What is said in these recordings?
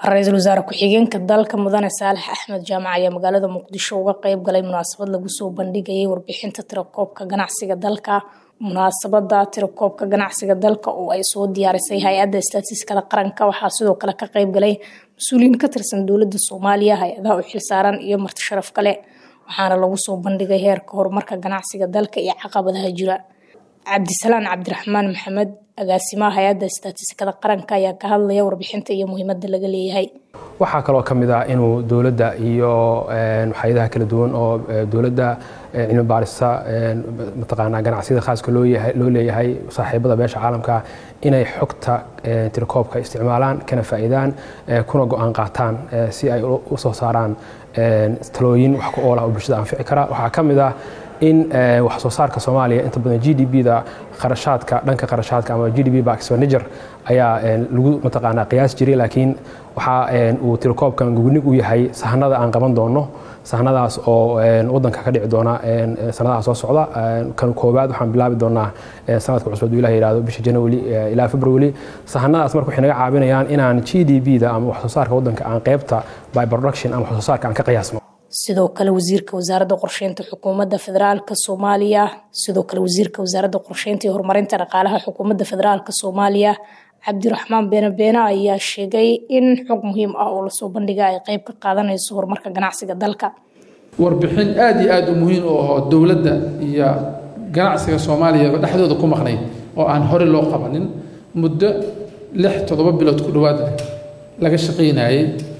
ra-iisul wasaare ku-xigeenka dalka mudane saalax axmed jaamac ayaa magaalada muqdisho uga qeyb galay munaasabad lagu soo bandhigayay warbixinta tirakoobka ganacsiga dalka munaasabada tirakoobka ganacsiga dalka oo ay soo diyaarisay hay-adda istaatiskada qaranka waxaa sidoo kale ka qeyb galay mas-uuliyiin ka tirsan dowladda soomaaliya hay-adaha u xilsaaran iyo marti sharaf kale waxaana lagu soo bandhigay heerka horumarka ganacsiga dalka iyo caqabadaha jira cabdisalaan cabdiraxmaan maxamed agaasimaha hay-adda istaatiskada qaranka ayaa ka hadlaya warbixinta iyo muhiimada laga leeyahay waxaa kaloo ka mid ah inuu dowladda iyo hay-adaha kala duwan oo dowladda cilmi baarista mataqaanaa ganacsiyada khaaska loo leeyahay saaxiibada beesha caalamka inay xogta tirakoobka isticmaalaan kana faa'iidaan kuna go-aan qaataan si ay u soo saaraan talooyin wax ku oolah oo bulshada anfici kara waxaa ka mid ah in wax soo saarka soomaaliya inta badan g d b-da qarashaadka dhanka qarashaadka ama g d b ba expenditure ayaa lagu mataqaanaa qiyaas jiray laakiin waxa uu tirakoobkan gugnig u yahay sahanada aan qaban doono sahanadaas oo wadanka ka dhici doona sanadaha soo socda kan koowaad waxaan bilaabi doonaa sanadka cusub ilah yihahdo bisha january ilaa february sahanadaas marka waxay naga caawinayaan inaan g d b-da ama wax soo saarka wadanka aan qeybta by production ama wax soo saarka aan ka qiyaasno sidoo kale wasiirka wasaaradda qorsheynta xukuumadda federaalka soomaaliya sidoo kale wasiirka wasaaradda qorsheynta iyo horumarinta dhaqaalaha xukuumadda federaalka soomaaliya cabdiraxmaan beene beene ayaa sheegay in xog muhiim ah oo lasoo bandhiga ay qeyb ka qaadanayso horumarka ganacsiga dalka warbixin aada iyo aada u muhiim u ahoo dowladda iyo ganacsiga soomaaliyaba dhexdooda ku maqnayd oo aan hore loo qabanin muddo lix toddoba bilood ku dhowaad laga shaqaynayay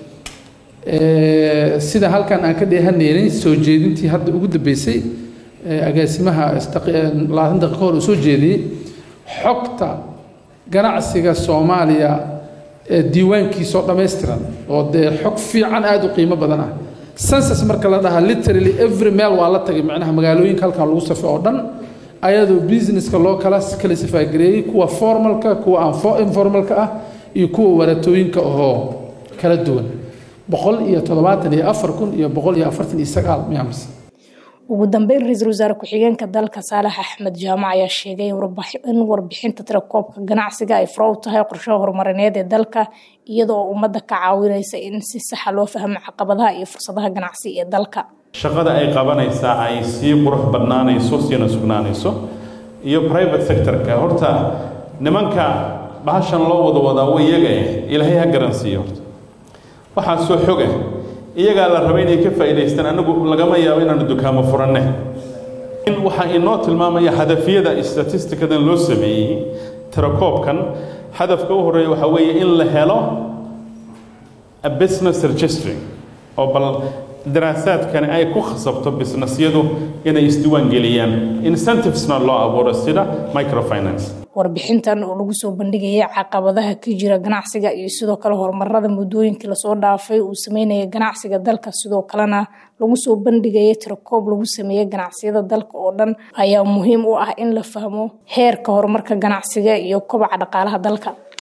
sida halkan aan ka dheehanaynay soo jeedintii hadda ugu dambeysay agaasimaha labaatan daqiiqa hor uu soo jeediyey xogta ganacsiga soomaaliya diiwaankiisoo dhammaystiran oo dee xog fiican aada u qiimo badan ah census marka la dhahaa literally every meel waa la tagay macnaha magaalooyinka halkan lagu safo oo dhan ayadoo businesska loo kala classify gareeyey kuwa formalka kuwa aan informalka ah iyo kuwa waratooyinka ahoo kala duwan boqol iyo toddobaatan iyo afar kun iyo boqol iyo afartan iyo sagaal miyaams ugu dambeyn ra-iisul wasaare ku-xigeenka dalka saalax axmed jaamac ayaa sheegay in warbixinta tirakoobka ganacsiga ay furo u tahay qorshaha horumarineed ee dalka iyada oo ummadda ka caawinaysa in si saxa loo fahmo caqabadaha iyo fursadaha ganacsi ee dalka shaqada ay qabanaysaa ay sii qurux badnaanayso siina sugnaanayso iyo private sectorka horta nimanka bahashan loo wada wadaa wa iyaga eh ilaahay ha garansiiyo horta waxaa soo xoga iyagaa la raba inay ka faa'idaystaan anagu lagama yaabo inaanu dukaamo furanne in waxaa inoo tilmaamaya hadafyada statistikadan loo sameeyey tirakoobkan hadafka u horreeya waxaa weeye in la helo a business registry oo bal daraasaadkani ay ku khasabto businessyadu inay isdiiwaan geliyaan incentivesna loo abuuro sida microfinance warbixintan oo lagu soo bandhigayay caqabadaha ka jira ganacsiga iyo sidoo kale horumarada muddooyinkii lasoo dhaafay uu sameynaya ganacsiga dalka sidoo kalena lagu soo bandhigayay tirakoob lagu sameeyey ganacsiyada dalka oo dhan ayaa muhiim u ah in la fahmo heerka horumarka ganacsiga iyo kobaca dhaqaalaha dalka